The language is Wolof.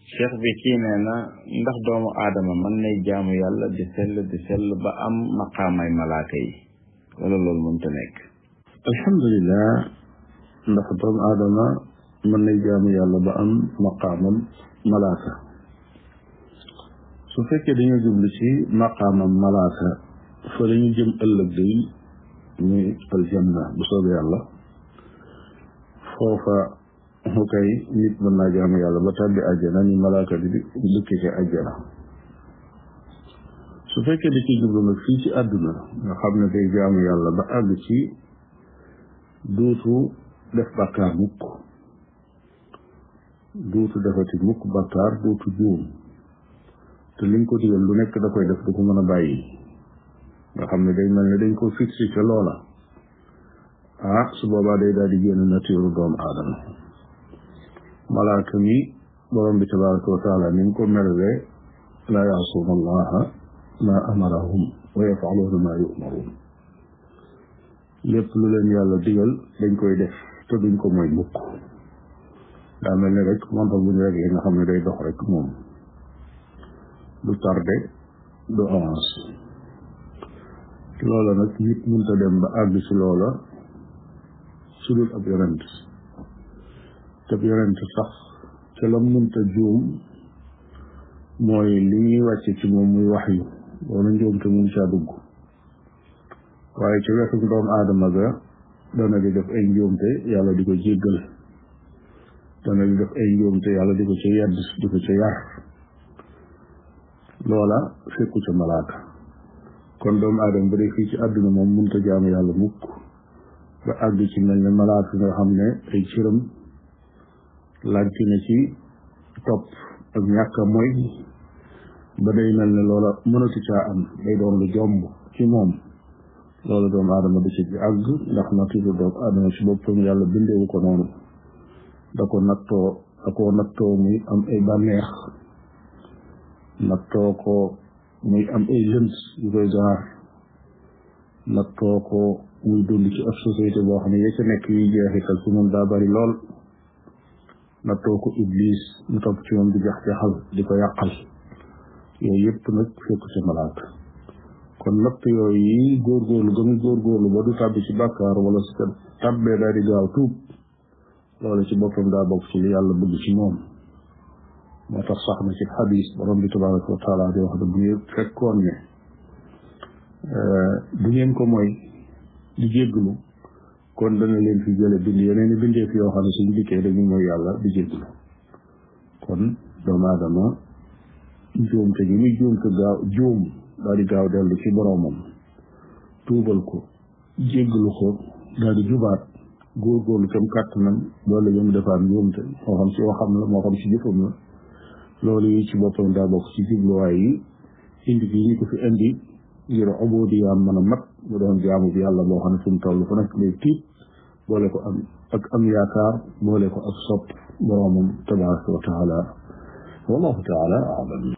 cheikh bi kii nee na ndax doomu aadama mën nay jaamu yàlla di sell di sell ba am maqaamay malaaka yi wala loolu mënta nekk alhamdulilah ndax doomu aadama mën nay jaamu yàlla ba am maqaamam malaaka su fekkee dañoo jublu ci maqaamam malaaka fa dañu jëm ëllëg day muy aljanna bu soobee yàlla foofa mu kay nit mën naa jaamu yàlla ba tàbbi àjjana ni malaaka di dëkk ci àjjana su fekkee da ci jublu nag fii ci àdduna nga xam ne day jaamu yàlla ba àgg ci duutu def bàkkaar mukk duutu defati mukk bàkkaar duutu juum te liñ ko digal lu nekk da koy def du ko mën a bàyyi nga xam ne day mel ne dañ ko fixé ca loola ah su boobaa day daal di génn nature doomu aadama malaaka mi borom bi tabaraka wa taala ni mu ko melwee laa yaasuuna allaha ma amarahum wa yafaluuna ma yumaruun lépp lu leen yàlla digal dañ koy def te duñ ko mooy mukk daa mel ne rek montar bu ñu rek li nga xam ne day dox rek moom du tardé du avance loola nag nit mënta dem ba àgg ci loola su dul ab yonent te ab yonent sax ca la mënta juum mooy li ñuy wàcce ci moom muy wax yu loolu njuum te mun caa dugg waaye ci wetu doomu aadama ga dana di def ay njuumte yàlla di ko jéggal dana di def ay njuumte yàlla di ko ca yedd di ko ca yar loola fekku ca malaaka kon doomu aadama ba dee fii ci àdduna moom mënta jaamu yàlla mukk ba àgg ci mel ne malaaka nga xam ne ay cëram laaj na ci topp ak ñàkk a mooy ba day mel ne loola mënatu caa am day doon lu jomb ci moom loolu doomu aadama du ci àgg ndax nature doomu aadama ci boppam yàlla bindeewu ko noonu da ko nattoo da ko nattoo muy am ay bànneex nattoo ko muy am ay lënt yu koy gaar nattoo ko muy dund ci ab société boo xam ne ya ca nekk yi jeexital ci moom daa bari lool nattoo ko iblis mu topp ci moom di jax jaxal di ko yàqal yooyu yëpp nag fekk ci malaaka kon natt yooyu yi góorgóorlu ga muy góorgóorlu ba du tàbbi ci bàkkaar wala su ko tàbbee daal di gaaw tuub loolu ci boppam daa bokk ci li yàlla bëgg ci moom moo tax sax na ci xadis borom bi tabaraka wa taala di wax ne bu ngeen fekkoon ne du ngeen ko mooy di jégglu kon dana leen fi jële bind yeneen i bindeef yoo xam ne suñu dikkee dañu mooy yàlla di jégglu kon doomu aadama juum te gi muy juum te gaaw juum daal di gaaw dellu ci boroomam tuubal ko jégglu ko daal di jubaat góorgóorlu kam kàttanam loolu la mu defaat njuumte moo xam ci waxam la moo xam ci jëfam la loolu yi ci boppam daa bokk ci jubluwaay yi indi gi ñu ko fi indi ngir ubudiyaam mën a mat mu doon jaamu bi yàlla boo xam ne fu mu toll fu nekk lay tiit boole ko am ak am yaakaar boole ko ak sopp boroomam tabaraka wa taala wallahu taala alam